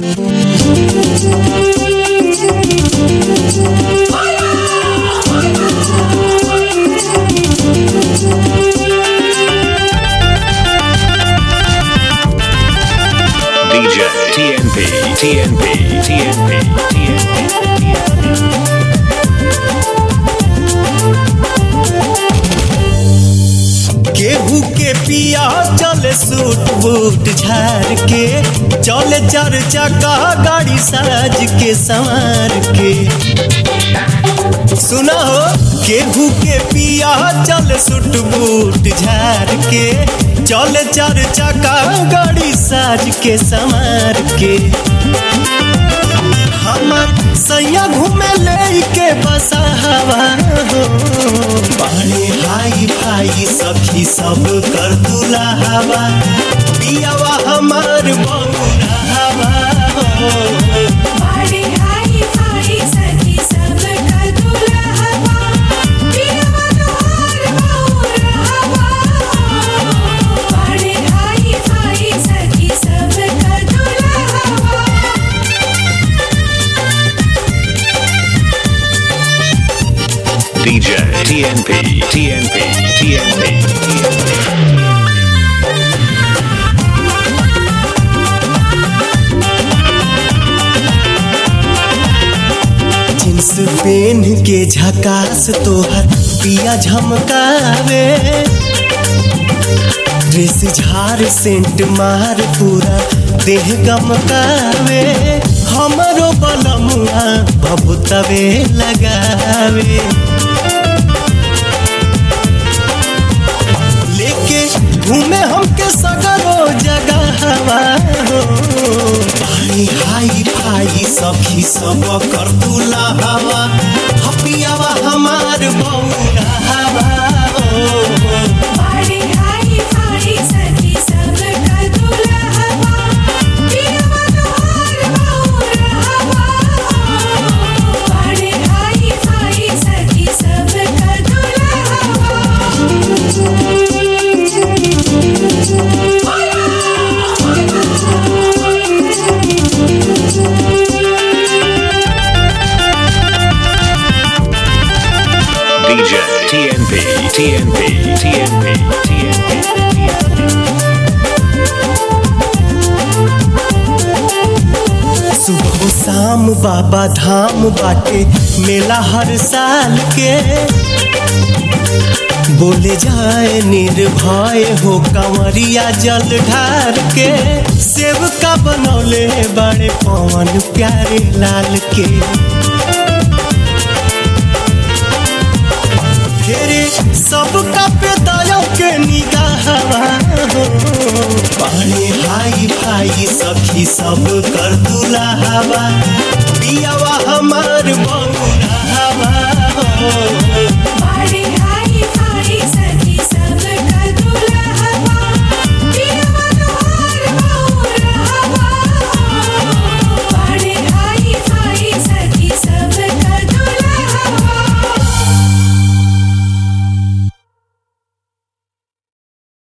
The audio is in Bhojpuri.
DJ TNP TNP TNP TNP केहू के पिया चले सूट बूट झार के चले चार चक्का गाड़ी साज के संवार के सुना हो केहू के पिया चले सूट बूट झार के चले चार चक्का गाड़ी साज के संवार के हमर सैया घूमे ले के बसा हवा हो पानी हाई भाई सखी सब कर दूला हवा पियावा हमार बौरा हवा हो बाड़ी हाई हाई सखी सब का दुल्हवा पियवा तोहर बौरहवा बाड़ी हाई हाई सखी सब का दुल्हवा DJ TNP TNP TNP TNP jeans pen के झकास तोहर पिया झमकावे ड्रेस झार सेंट मार पूरा देह गमकावे हमरो बलमुआ बबुतवे लगावे लेके घूमे हमके सगरो जगह हो भाई हाई भाई सखी सब कर दूला हवा हपियावा हमार बौरा हवा हो बाड़ी हाई हाई सखी सब का दुल्हवा पियवा तोहर बौरहवा बाड़ी हाई हाई सखी सब का DJ TNP TNP TNP TNP सुबह शाम बाबा धाम बाटे मेला हर साल के बोले जाए निर्भय हो कंवरिया जल ढार के सेवका बनौले बड़े पवन प्यारे लाल के फेरे सबका पे दया के निगाहवा हो पानी हाई भाई सखी सब कर दूला हवा पियावा हमार बंग